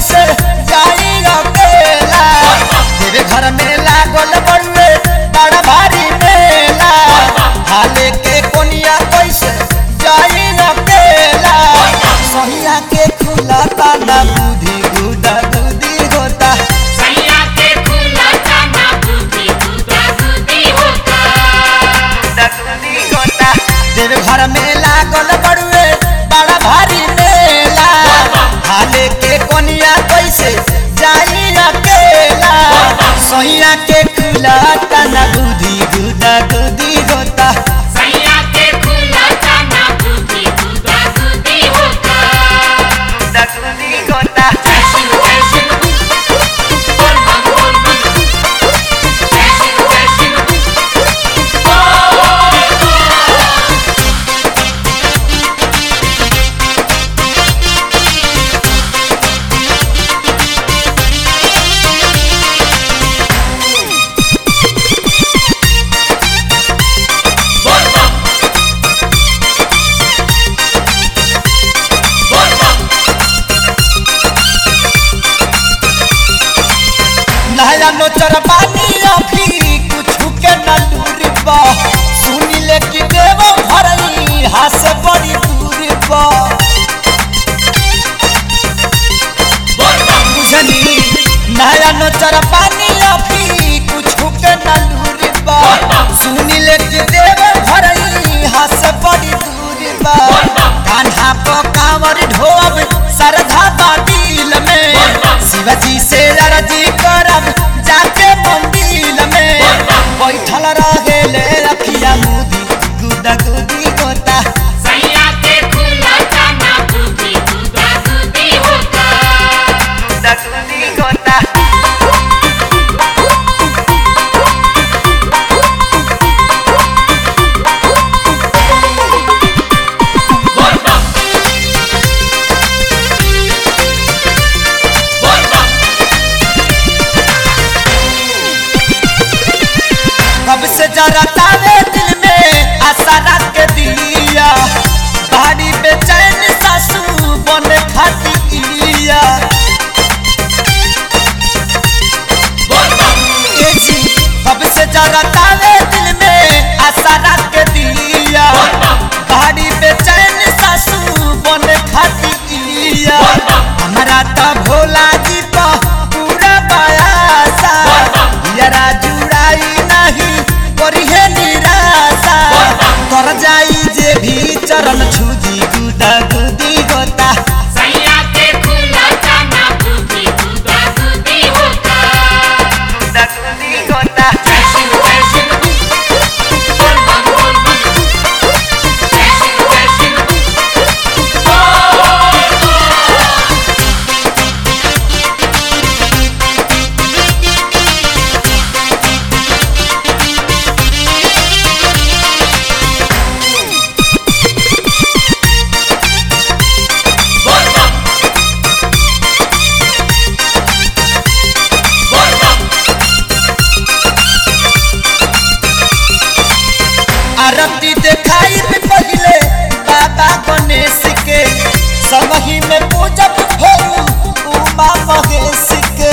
कैसे जाई अकेला तेरे घर में लागल बड़ुए बड़ा भारी मेला हाले के कोनिया कैसे जाई अकेला सहिया के खुला ताना बुद्धि गुदा गुदी होता सैया के खुला जाना बुद्धि गुदा गुदी होता देव घर में लागल बड़ुए बड़ा भारी मेला हाले के कोनिया कैसे जाई अकेला सैया के खुला तना गुदी गुदा गुदी होता सैया के खुला जाना बुद्धि गुदा गुदी होता जैसे जैसे बोल बम बोल बम जैसे जैसे बोल बम बोल बम नया नोचर पानी अभी कुछ के न दूर बा सुनी ले कि देव भरई हाथ से बड़ी दूर बा बोल बम बुझनी नया नोचर पानी अभी कुछ के न दूर बा सुनी ले कि देव भरई हाथ से बड़ी दूर बा कान्हा को कांवर ढोब सरधा बा दिल में शिवजी से लड़जी करब जाके मंदिर में बैठल रहे ले रखिया मुदी गुदा गुदी गोता सैया के खुला जाना बुद्धि गुदा गुदी होता गुदा गुदी गोता बोल बम बोल बम कब से जरा तावे दिल में आशा रख के दिया बाड़ी बेचैन सासू बन खाती इया बोल बम ए जी, कब से जरा तावे दिल में आशा रख के दिया बाड़ी बेचैन सासू बन खाती इया हमारा तो भोला जी तो पूरा बयासा यरा जुड़ाई नहीं करी है निराशा कर जाई जे भी चरण छुदी गुदा गुदी होता सैया के खुला जाना बुद्धि गुदा गुदी होता गुदा गुदी होता जैसे जैसे बोल बम बोल बम जैसे जैसे बोल बम बोल बम आरती देखाई में पहले बाबा गणेश के समही में पूजब भोरू उमा महेश के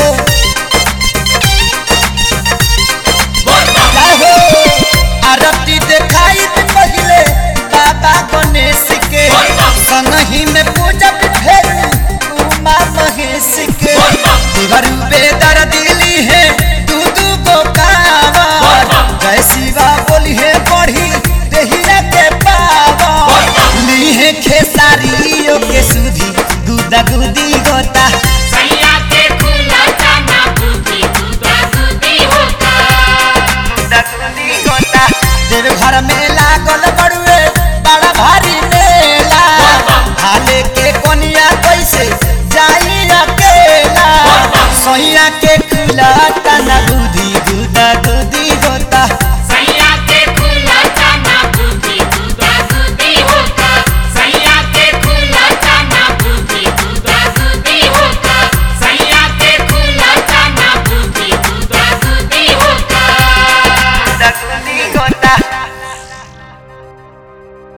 बोल बम जय हो आरती देखाई में पहले बाबा गणेश के संगही में पूजब भोरू उमा महेश के देवरू बेदर दिली है दू दू को कावर जय शिवा बोली है पढ़ी देहिया के पावर ली है खेसारियों के सुधी गुदा गुदी गोता सैया के खुला जाना बुद्धि गुदा गुदी होता देव घर में लागल बड़ुए बड़ा भारी मेला हाले के कोनिया कैसे जाई अकेला सैया के खुला तना गुदी गुदा गुदी होता